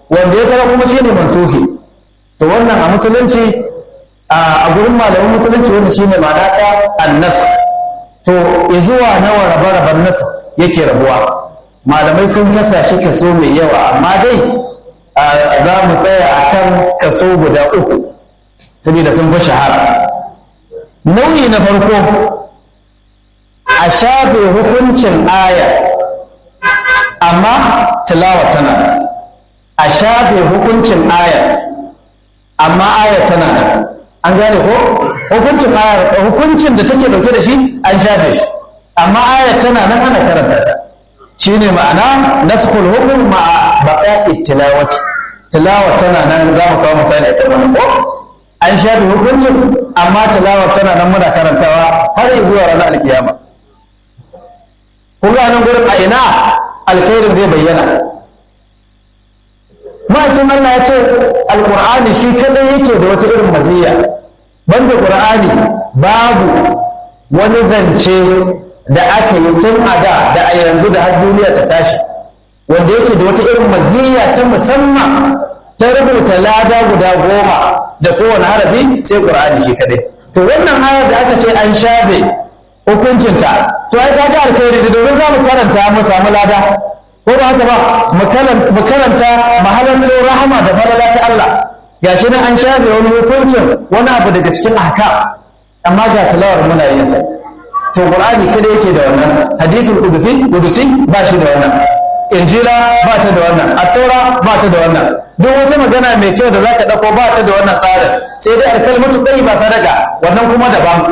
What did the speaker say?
wanda ya tara kuma shine mansuhi to wannan a musulunci a gurin malamin musulunci wanda shine ma'ana ta annas to zuwa nawa rabe-raben nas yake rabuwa malamai sun kasa shi kaso mai yawa amma dai za mu tsaya a kan kaso guda uku saboda sun fi shahara nau'i na farko a shafe hukuncin aya amma tilawa tana a shafe hukuncin aya amma aya tana nan an gane ko hukuncin aya hukuncin da take dauke da shi an shafe shi amma aya tana nan ana karanta ta shine ma'ana naskhul hukm ma'a baqa'i tilawati tilawa tana nan za mu kawo misali a kan ko an shafe hukuncin amma tilawa tana nan muna karantawa har zuwa ranar alkiyama kuma nan gurin a ina alkhairin zai bayyana ma'aikin Allah ya ce alqur'ani shi kadai yake da wata irin maziyya banda qur'ani babu wani zance da aka yi tun a da da a yanzu da har duniya ta tashi wanda yake da wata irin maziyya ta musamman ta rubuta lada guda goma da kowane harafi sai qur'ani shi kadai to wannan ayar da aka ce an shafe hukuncinta to ai kaga alkhairi da domin za mu karanta mu samu lada ko ba haka ba mu karanta mahalanto rahama da falala ta Allah gashi nan an shafe wani hukuncin wani abu daga cikin ahkam amma ga tilawar muna yin sa to qur'ani kada yake da wannan hadisul qudusi qudusi ba shi da wannan injila ba ta da wannan attaura ba ta da wannan duk wata magana mai kyau da zaka dauko ba ta da wannan tsarin sai dai alkalmatu bai ba sadaka wannan kuma daban